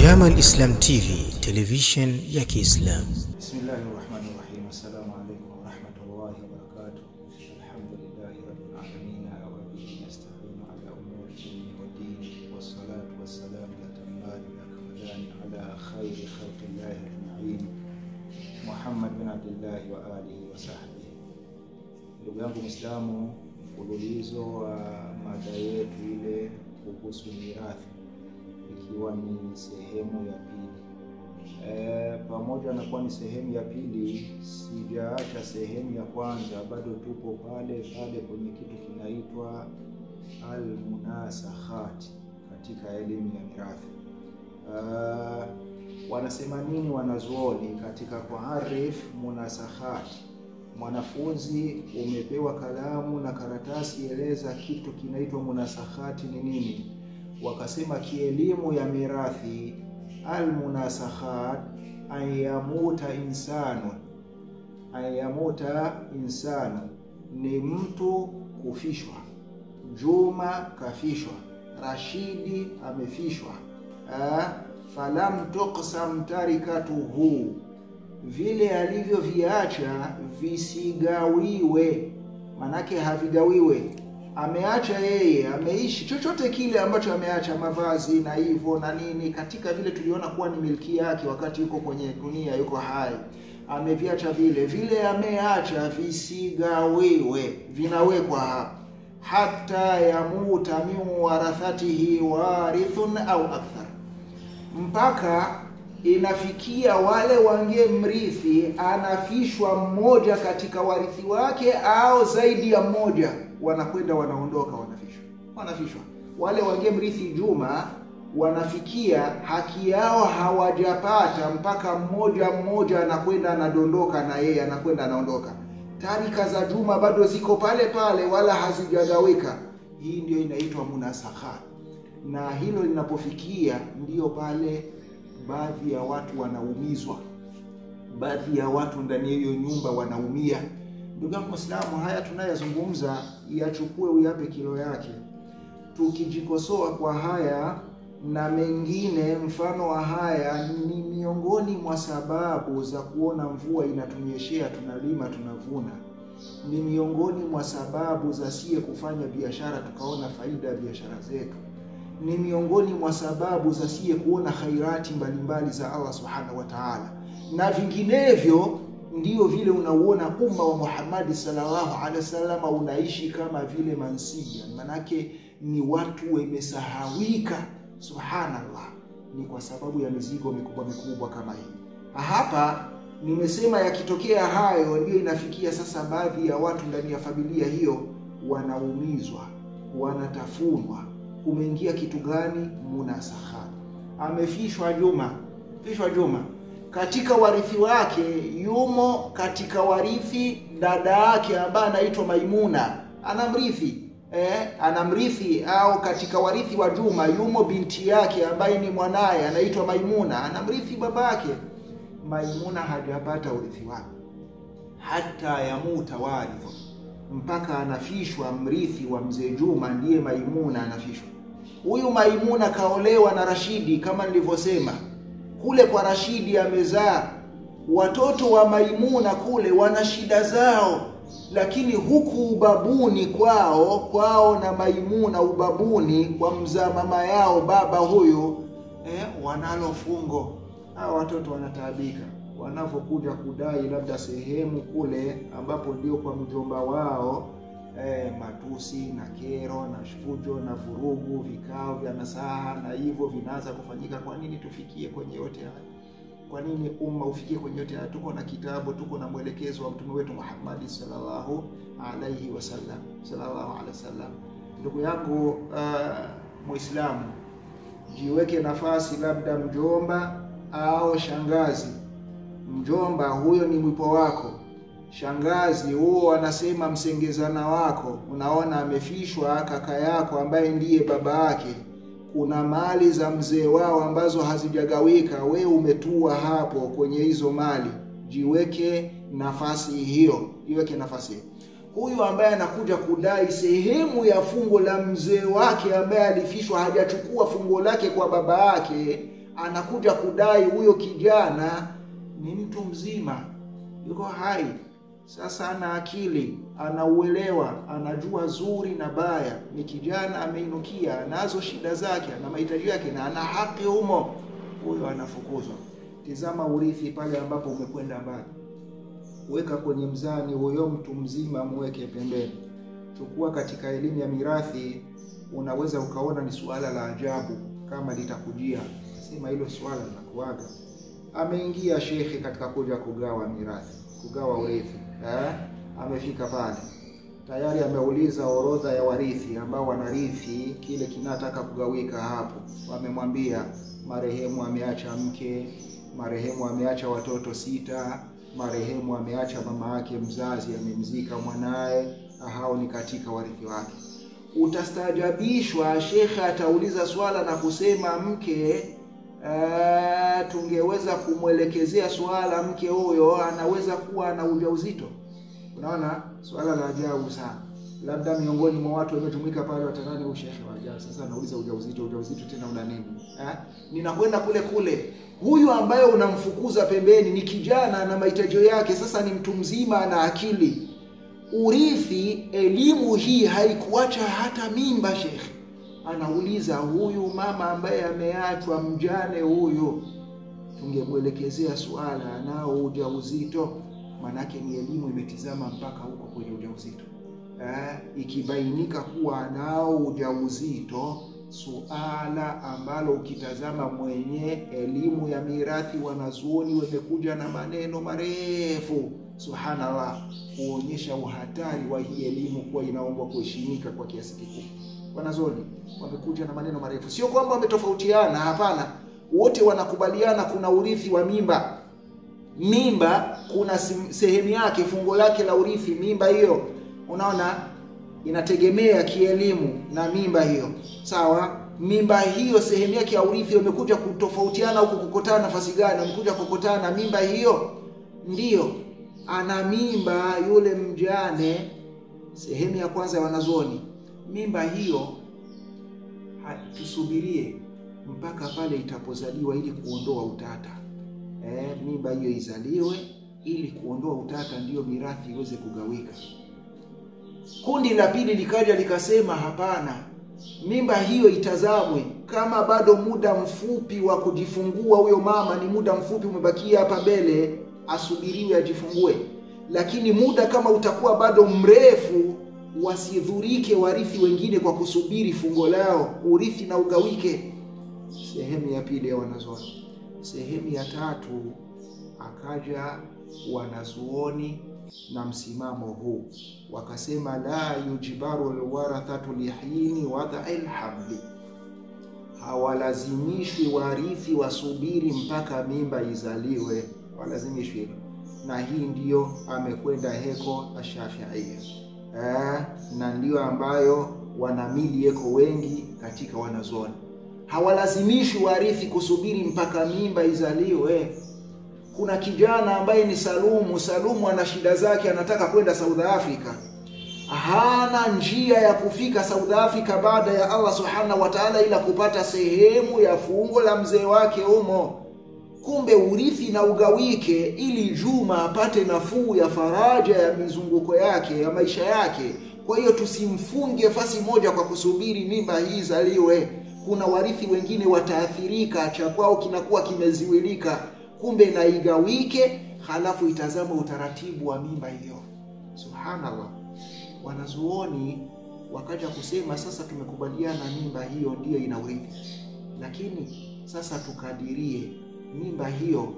Jamal Islam TV, television ya Kiislamu. Bismillahi rahmani rahim. Assalamu alaikum warahmatullahi wabarakatuh. Alhamdulillahi rabbil alamin wa bihi nasta'inu ala umuri dini wa dini wassalatu wassalamu atammani akmalani ala khairi khalqillahi ajmain Muhammad bin Abdillah wa alihi wa sahbihi. Ndugu yangu Muislamu, mfululizo wa mada yetu ile kuhusu mirathi ikiwa ni sehemu ya pili. E, pamoja na kuwa ni sehemu ya pili, sijaacha sehemu ya kwanza, bado tupo pale pale kwenye kitu kinaitwa almunasakhat katika elimu ya mirathi. Uh, wanasema nini wanazuoni katika kuarif munasakhat? Mwanafunzi umepewa kalamu na karatasi, eleza kitu kinaitwa munasakhati ni nini? Wakasema kielimu ya mirathi almunasakhat ayamuta insanu, ayamuta insanu ni mtu kufishwa. Juma kafishwa, Rashidi amefishwa. Ah, falam tuqsam tarikatuhu, vile alivyoviacha visigawiwe, manake havigawiwe ameacha yeye, ameishi chochote kile ambacho ameacha, mavazi na hivyo na nini, katika vile tuliona kuwa ni milki yake wakati yuko kwenye dunia, yuko hai, ameviacha vile vile, ameacha visigawiwe, vinawekwa hapa, hata yamuta min warathatihi warithun au akthar, mpaka inafikia wale wange mrithi anafishwa mmoja katika warithi wake au zaidi ya mmoja wanakwenda wanaondoka, wanafishwa wanafishwa. Wale wange mrithi Juma wanafikia haki yao hawajapata, mpaka mmoja mmoja anakwenda anadondoka, na yeye anakwenda anaondoka. Tarika za Juma bado ziko pale pale, wala hazijagawika. Hii ndio inaitwa munasakha, na hilo linapofikia ndiyo pale baadhi ya watu wanaumizwa, baadhi ya watu ndani ya hiyo nyumba wanaumia. Ndugu yangu Muislamu, haya tunayazungumza yachukue uyape kilo yake. Tukijikosoa kwa haya na mengine mfano wa haya, ni miongoni mwa sababu za kuona mvua inatunyeshea, tunalima, tunavuna. Ni miongoni mwa sababu za siye kufanya biashara tukaona faida ya biashara zetu. Ni miongoni mwa sababu za siye kuona khairati mbalimbali za Allah subhanahu wa ta'ala, na vinginevyo ndio vile unauona umma wa Muhammad sallallahu alaihi wasallam unaishi kama vile mansia, manake ni watu wamesahawika. Subhanallah, ni kwa sababu ya mizigo mikubwa mikubwa kama hii. Hapa nimesema yakitokea hayo, ndio inafikia sasa baadhi ya watu ndani ya familia hiyo wanaumizwa, wanatafunwa. Umeingia kitu gani? Munasakha. Amefishwa Juma, fishwa Juma katika warithi wake yumo katika warithi dada yake ambaye anaitwa Maimuna anamrithi eh, anamrithi au katika warithi wa Juma yumo binti yake ambaye ni mwanaye anaitwa Maimuna anamrithi babake. Maimuna hajapata urithi wake hata yamuta warithu, mpaka anafishwa mrithi wa mzee Juma, ndiye Maimuna anafishwa. Huyu Maimuna kaolewa na Rashidi kama nilivyosema kule kwa Rashidi amezaa watoto wa Maimuna, kule wana shida zao, lakini huku ubabuni kwao kwao na Maimuna ubabuni kwa mzaa mama yao baba huyu eh, wanalo fungo. Hawa watoto wanataabika wanavyokuja kudai labda sehemu kule ambapo ndio kwa mjomba wao eh, matusi na kero na fujo na vurugu, vikao vya nasaha na hivyo vinaanza kufanyika. Kwa nini tufikie kwenye yote haya? Kwa nini umma ufikie kwenye yote haya? Tuko na kitabu, tuko na mwelekezo wa mtume wetu Muhammad sallallahu alaihi wasallam, sallallahu alaihi wasallam. Ndugu yangu uh, Muislamu, jiweke nafasi, labda mjomba au shangazi. Mjomba huyo ni mwipo wako shangazi huo wanasema msengezana wako, unaona amefishwa kaka yako ambaye ndiye baba yake, kuna mali za mzee wao ambazo hazijagawika, we umetua hapo kwenye hizo mali. Jiweke nafasi hiyo, jiweke nafasi hiyo. huyu ambaye anakuja kudai sehemu ya fungo la mzee wake ambaye alifishwa, hajachukua fungo lake kwa baba yake, anakuja kudai huyo kijana ni mtu mzima, yuko hai sasa, ana akili, anauelewa, anajua zuri na baya. Ni kijana ameinukia, anazo shida zake, ana mahitaji yake na ana haki humo, huyo anafukuzwa. Tizama urithi pale ambapo umekwenda mbali, weka kwenye mzani huyo mtu mzima, muweke pembeni. Chukua katika elimu ya mirathi, unaweza ukaona ni suala la ajabu kama litakujia, sema hilo suala linakuaga. Ameingia shekhe katika kuja kugawa mirathi, kugawa urithi eh? Amefika pale tayari, ameuliza orodha ya warithi ambao wanarithi kile kinataka kugawika. Hapo wamemwambia marehemu ameacha mke, marehemu ameacha watoto sita, marehemu ameacha mama yake mzazi, amemzika mwanaye. Hao ni katika warithi wake. Utastaajabishwa, shekhe atauliza swala na kusema mke Uh, tungeweza kumwelekezea swala mke huyo anaweza kuwa na ujauzito. Unaona, swala la ajabu sana. Labda miongoni mwa watu waliojumuika pale watanani, huyu shekhe wa ajabu. Sasa anauliza ujauzito, ujauzito tena una nini eh? Ninakwenda kule kule, huyu ambaye unamfukuza pembeni ni kijana na mahitaji yake, sasa ni mtu mzima na akili. Urithi, elimu hii haikuacha hata mimba, shekhe anauliza huyu mama ambaye ameachwa mjane huyu, tungemwelekezea swala anao ujauzito? Manake ni elimu imetizama mpaka huko kwenye ujauzito eh, ikibainika kuwa anao ujauzito, suala ambalo ukitazama mwenye elimu ya mirathi, wanazuoni wamekuja na maneno marefu, subhanallah, kuonyesha uhatari wa hii elimu kuwa inaombwa kuheshimika kwa kiasi kikubwa. Wanazuoni wamekuja na maneno marefu, sio kwamba wametofautiana, hapana, wote wanakubaliana kuna urithi wa mimba. Mimba kuna sehemu yake, fungo lake la urithi. Mimba hiyo, unaona, inategemea kielimu na mimba hiyo, sawa. Mimba hiyo sehemu yake ya urithi wamekuja kutofautiana huku, kukutana nafasi gani? Wamekuja kukutana na mimba hiyo, ndiyo ana mimba yule mjane. Sehemu ya kwanza ya wanazuoni mimba hiyo tusubirie mpaka pale itapozaliwa ili kuondoa utata. E, mimba hiyo izaliwe ili kuondoa utata, ndiyo mirathi iweze kugawika. Kundi la pili likaja likasema, hapana, mimba hiyo itazamwe kama bado muda mfupi wa kujifungua huyo mama, ni muda mfupi umebakia hapa mbele, asubiriwe ajifungue, lakini muda kama utakuwa bado mrefu wasidhurike warithi wengine kwa kusubiri fungo lao, urithi na ugawike. Sehemu ya pili ya wanazuoni. Sehemu ya tatu akaja wanazuoni na msimamo huu, wakasema la yujibaru alwarathatu lihini wadai lhamli, hawalazimishwi warithi wasubiri mpaka mimba izaliwe, walazimishwi hilo, na hii ndiyo amekwenda heko Ashafiia Eh, na ndiyo ambayo wanamili yeko wengi katika wanazuoni, hawalazimishi warithi kusubiri mpaka mimba izaliwe. Kuna kijana ambaye ni Salumu. Salumu ana shida zake, anataka kwenda South Africa, hana njia ya kufika South Africa baada ya Allah subhanahu wa ta'ala, ila kupata sehemu ya fungo la mzee wake humo. Kumbe urithi na ugawike, ili Juma apate nafuu ya faraja ya mizunguko yake ya maisha yake. Kwa hiyo tusimfunge fasi moja kwa kusubiri mimba hii zaliwe. Kuna warithi wengine wataathirika, cha kwao kinakuwa kimeziwilika. Kumbe na igawike, halafu itazama utaratibu wa mimba hiyo. Subhanallah, wanazuoni wakaja kusema sasa, tumekubaliana mimba hiyo ndiyo ina urithi, lakini sasa tukadirie mimba hiyo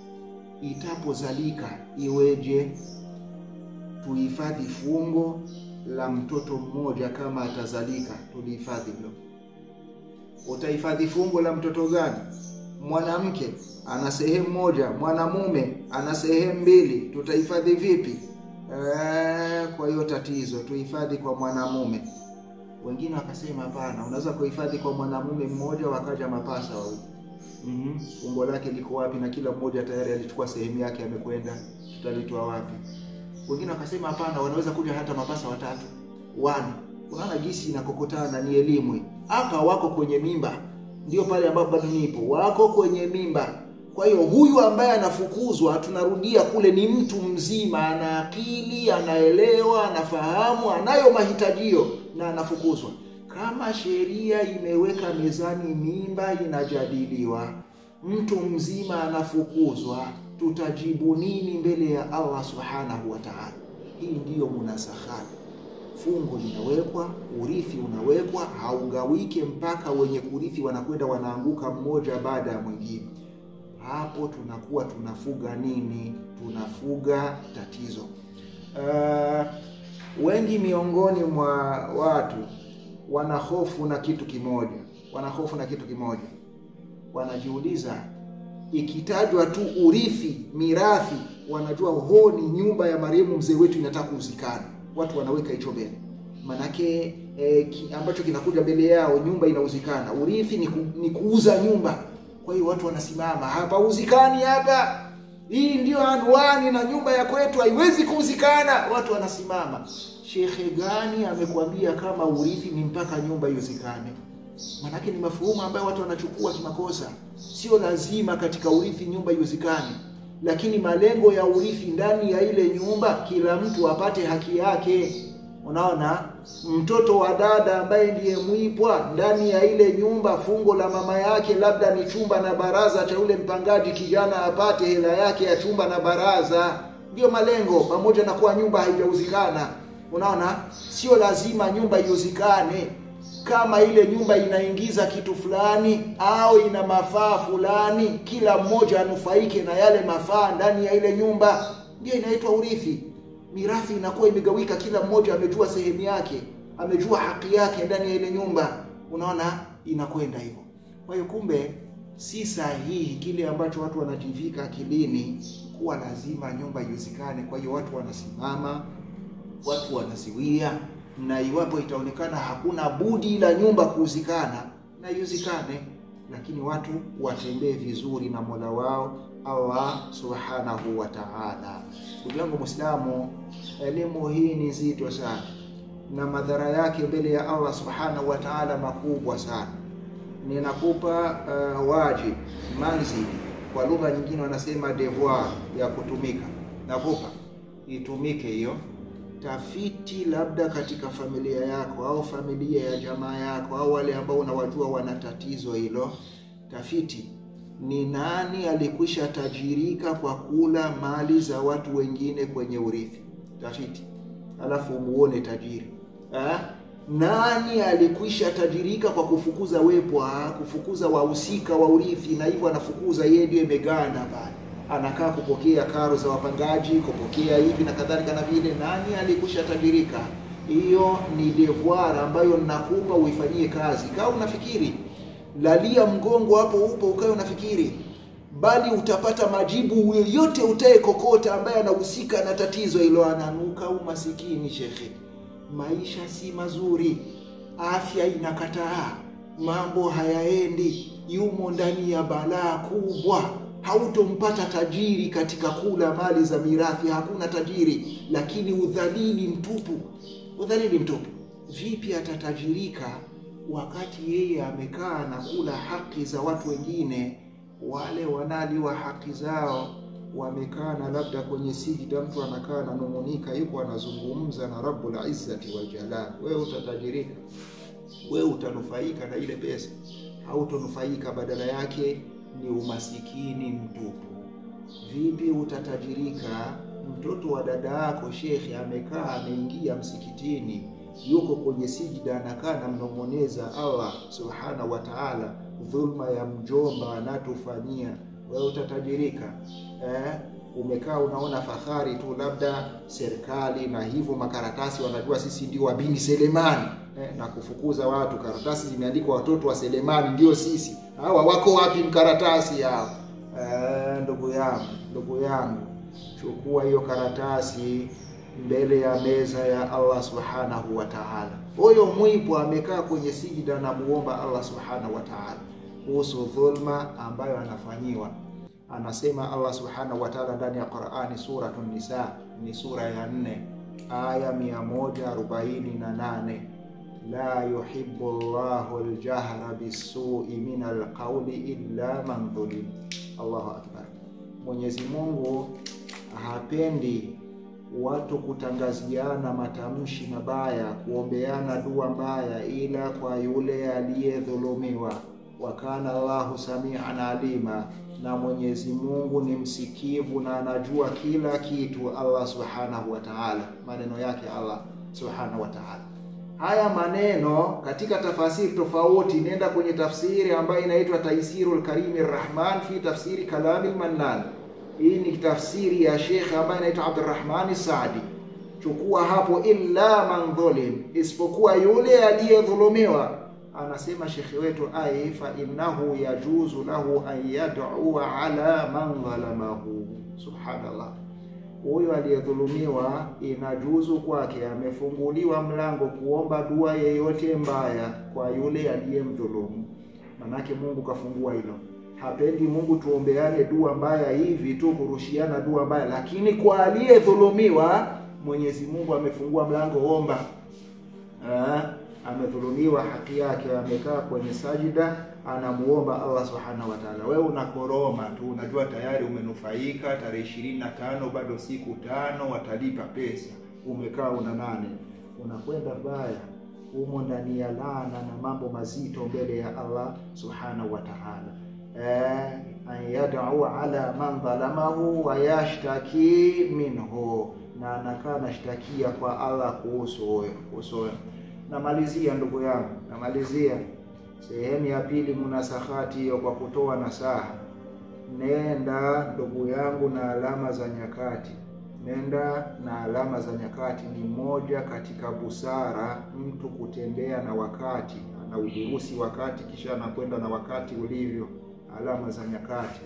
itapozalika iweje? Tuhifadhi fungo la mtoto mmoja kama atazalika, tulihifadhi hilo. Utahifadhi fungo la mtoto gani? Mwanamke ana sehemu moja, mwanamume ana sehemu mbili, tutahifadhi vipi? E, kwa hiyo tatizo tuhifadhi kwa mwanamume. Wengine wakasema hapana, unaweza kuhifadhi kwa mwanamume mmoja, wakaja mapasa wawili Mm -hmm. Fungo lake liko wapi? Na kila mmoja tayari alichukua sehemu yake, amekwenda, tutalitoa wapi? Wengine wakasema hapana, wanaweza kuja hata mapasa watatu wana. Unaona jinsi inakokotana, ni elimu hapa. Wako kwenye mimba ndio pale ambapo bado nipo, wako kwenye mimba. Kwa hiyo huyu ambaye anafukuzwa, tunarudia kule, ni mtu mzima, ana akili, anaelewa, anafahamu, anayo mahitajio na anafukuzwa. Kama sheria imeweka mezani, mimba inajadiliwa, mtu mzima anafukuzwa, tutajibu nini mbele ya Allah subhanahu wa ta'ala? Hii ndiyo munasahati fungu linawekwa, urithi unawekwa, haugawike mpaka wenye kurithi wanakwenda wanaanguka mmoja baada ya mwingine. Hapo tunakuwa tunafuga nini? Tunafuga tatizo. Uh, wengi miongoni mwa watu wana hofu na kitu kimoja, wana hofu na kitu kimoja, wanajiuliza ikitajwa tu urithi, mirathi, wanajua ho, ni nyumba ya marehemu mzee wetu inataka kuzikana watu wanaweka hicho mbele, manake eh, ki, ambacho kinakuja mbele yao, nyumba inauzikana. Urithi ni, ku, ni kuuza nyumba. Kwa hiyo watu wanasimama hapa, uzikani hapa, hii ndio anwani na nyumba ya kwetu haiwezi kuuzikana. Watu wanasimama. Shekhe gani amekwambia kama urithi ni mpaka nyumba iuzikane? Manake ni mafuhumu ambayo watu wanachukua kimakosa. Sio lazima katika urithi nyumba iuzikane lakini malengo ya urithi ndani ya ile nyumba, kila mtu apate haki yake. Unaona, mtoto wa dada ambaye ndiye mwipwa ndani ya ile nyumba, fungo la mama yake labda ni chumba na baraza cha yule mpangaji, kijana apate hela yake ya chumba na baraza. Ndiyo malengo, pamoja na kuwa nyumba haijauzikana. Unaona, sio lazima nyumba iuzikane kama ile nyumba inaingiza kitu fulani au ina mafaa fulani, kila mmoja anufaike na yale mafaa ndani ya ile nyumba, ndio inaitwa urithi. Mirathi inakuwa imegawika, kila mmoja amejua sehemu yake, amejua haki yake ndani ya ile nyumba. Unaona, inakwenda hivyo. Kwa hiyo, kumbe si sahihi kile ambacho watu wanajivika akilini kuwa lazima nyumba iuzikane. Kwa hiyo watu wanasimama, watu wanaziwia na iwapo itaonekana hakuna budi ila nyumba kuuzikana na iuzikane, lakini watu watembee vizuri na Mola wao Allah subhanahu wa ta'ala. Ndugu yangu Muislamu, elimu hii ni nzito sana na madhara yake mbele ya Allah subhanahu wa ta'ala makubwa sana. Ninakupa uh, wajib manzili, kwa lugha nyingine wanasema devoir ya kutumika, nakupa itumike hiyo tafiti labda katika familia yako au familia ya jamaa yako au wale ambao unawajua wana tatizo hilo. Tafiti ni nani alikwisha tajirika kwa kula mali za watu wengine kwenye urithi. Tafiti alafu umuone tajiri ha? Nani alikwisha tajirika kwa kufukuza wepwa, kufukuza wahusika wa urithi, na hivyo anafukuza yeye, ndio imeganda pale anakaa kupokea karo za wapangaji, kupokea hivi na kadhalika na vile. Nani alikusha tajirika? Hiyo ni devoir ambayo ninakupa uifanyie kazi. Kaa unafikiri, lalia mgongo hapo upo, ukae unafikiri, bali utapata majibu. Yoyote utaye kokota ambaye anahusika na tatizo hilo ananuka umasikini. Shekhe, maisha si mazuri, afya inakataa, mambo hayaendi, yumo ndani ya balaa kubwa hautompata tajiri katika kula mali za mirathi, hakuna tajiri. Lakini udhalili mtupu, udhalili mtupu. Vipi atatajirika wakati yeye amekaa na kula haki za watu wengine? Wale wanaliwa haki zao wamekaa na labda kwenye sijida, mtu anakaa na nung'unika, yuko anazungumza na Rabbul Izzati wal Jalal. Wewe utatajirika? Wewe utanufaika na ile pesa? Hautonufaika, badala yake ni umasikini mtupu. Vipi utatajirika? Mtoto wa dada yako shekhe amekaa ameingia msikitini, yuko kwenye sijida, anakaa namnong'oneza Allah subhanahu wa ta'ala, dhulma ya mjomba anatufanyia. Wewe utatajirika eh? Umekaa unaona fahari tu, labda serikali na hivyo makaratasi wanajua sisi ndio wabini Selemani eh, na kufukuza watu. Karatasi zimeandikwa watoto wa Selemani ndio sisi. Hawa wako wapi mkaratasi hao? Eh, ndugu yangu, ndugu yangu, chukua hiyo karatasi mbele ya meza ya Allah subhanahu wa ta'ala. Huyo mwipo amekaa kwenye sijida na muomba Allah subhanahu wa ta'ala kuhusu dhulma ambayo anafanyiwa. Anasema Allah subhanahu wa ta'ala ndani ya Qur'ani, Suratun Nisa, ni sura ya nne aya mia moja arobaini na nane la yuhibbu Allahu aljahra bisui min alqauli illa man dhulim. Allahu akbar. Mwenyezi Mungu hapendi watu kutangaziana matamshi mabaya, kuombeana dua mbaya, ila kwa yule aliyedhulumiwa. Wa kana Allahu samian alima, na Mwenyezi Mungu ni msikivu na anajua kila kitu. Allah subhanahu wa ta'ala, maneno yake Allah subhanahu wa ta'ala. Haya maneno katika tafasiri tofauti, nenda kwenye tafsiri ambayo inaitwa Taisirul Karimi Rahman fi tafsiri Kalamil Mannan. Hii ni tafsiri ya Sheikh ambaye anaitwa Abdurrahmani Saadi. Chukua hapo, illa man dhulim, isipokuwa yule aliyedhulumiwa. Anasema shekhe wetu ai, fa innahu yajuzu lahu an yad'ua ala man dhalamahu. Subhanallah, huyo aliyedhulumiwa inajuzu kwake, amefunguliwa mlango kuomba dua yeyote mbaya kwa yule aliyemdhulumu. Manake Mungu kafungua hilo Hapendi Mungu tuombeane dua mbaya hivi tu, kurushiana dua mbaya, lakini kwa aliyedhulumiwa Mwenyezi Mungu amefungua mlango, omba. Ah, amedhulumiwa haki yake, amekaa kwenye sajida, anamuomba Allah subhanahu wa ta'ala. Wewe unakoroma tu, unajua tayari umenufaika, tarehe ishirini na tano bado siku tano, watalipa pesa, umekaa una nane, unakwenda baya humo ndani ya laana na mambo mazito mbele ya Allah subhanahu wa ta'ala. Eh, an yad'u ala man dhalamahu wa yashtaki minhu, na anakaa nashtakia kwa Allah kuhusu huyo kuhusu huyo. Namalizia ndugu yangu, namalizia sehemu ya pili munasahati hiyo kwa kutoa nasaha. Nenda ndugu yangu na alama za nyakati, nenda na alama za nyakati. Ni moja katika busara mtu kutembea na wakati, ana udurusi wakati, kisha anakwenda na wakati ulivyo alama za nyakati.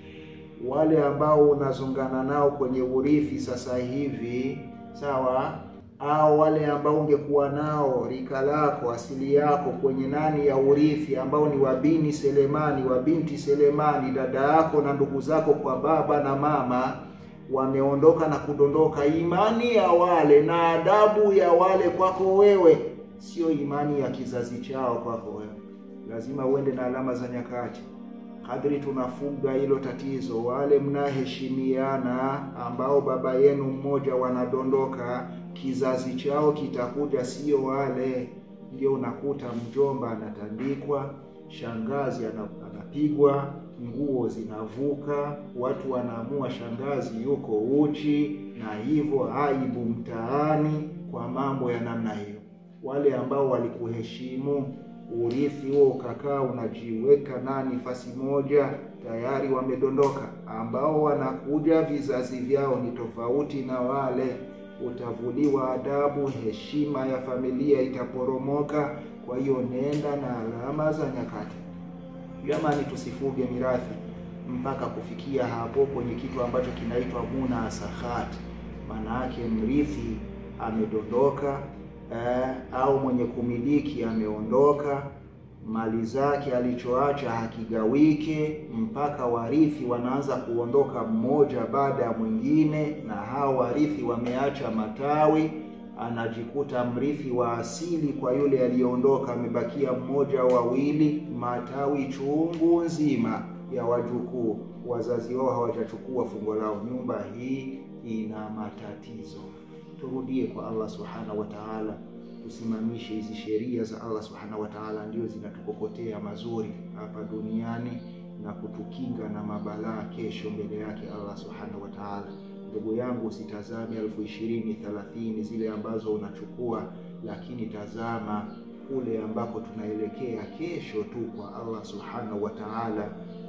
Wale ambao unazungana nao kwenye urithi sasa hivi, sawa, au wale ambao ungekuwa nao rika lako asili yako kwenye nani ya urithi, ambao ni wabini Selemani, wa binti Selemani, dada yako na ndugu zako kwa baba na mama, wameondoka na kudondoka. Imani ya wale na adabu ya wale kwako wewe sio imani ya kizazi chao kwako wewe. Lazima uende na alama za nyakati kadri tunafuga hilo tatizo, wale mnaheshimiana ambao baba yenu mmoja wanadondoka, kizazi chao kitakuja, sio wale. Ndio unakuta mjomba anatandikwa, shangazi anapigwa, nguo zinavuka, watu wanaamua shangazi yuko uchi, na hivyo aibu mtaani kwa mambo ya namna hiyo. Wale ambao walikuheshimu urithi huo ukakaa unajiweka nani fasi moja, tayari wamedondoka. Ambao wanakuja vizazi vyao ni tofauti na wale, utavuliwa adabu, heshima ya familia itaporomoka. Kwa hiyo nenda na alama za nyakati. Jamani, tusifuge mirathi mpaka kufikia hapo kwenye kitu ambacho kinaitwa munasahati, maana yake mrithi amedondoka Eh, au mwenye kumiliki ameondoka, mali zake alichoacha hakigawike, mpaka warithi wanaanza kuondoka mmoja baada ya mwingine, na hao warithi wameacha matawi. Anajikuta mrithi wa asili kwa yule aliyeondoka amebakia mmoja wawili, matawi chungu nzima ya wajukuu, wazazi wao hawajachukua fungo lao. Nyumba hii ina matatizo. Turudie kwa Allah subhanahu wa ta'ala, tusimamishe hizi sheria za Allah subhanahu wa ta'ala, ndio zinatukokotea mazuri hapa duniani na kutukinga na mabalaa kesho mbele yake Allah subhanahu wa ta'ala. Ndugu yangu, usitazame elfu ishirini thelathini zile ambazo unachukua, lakini tazama kule ambako tunaelekea kesho tu kwa Allah subhanahu wa ta'ala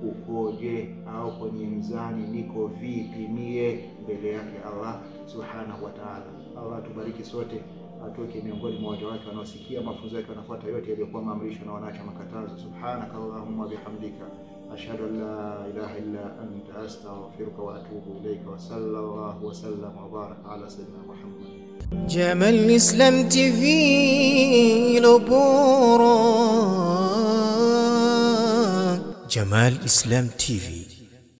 ukoje, au kwenye mzani niko vipi mie mbele yake Allah subhanahu wa ta'ala. Allah tubariki sote, atoke miongoni mwa waja wake wanaosikia mafunzo yake, wanafuata yote yaliyokuwa maamrisho na wanaacha makatazo. Subhanaka allahumma bihamdika ashhadu an la ilaha illa anta astaghfiruka wa atubu ilayka wa sallallahu wa sallam wa baraka ala sayyidina Muhammad. Jamal Islam TV lo bora Jamal Islam TV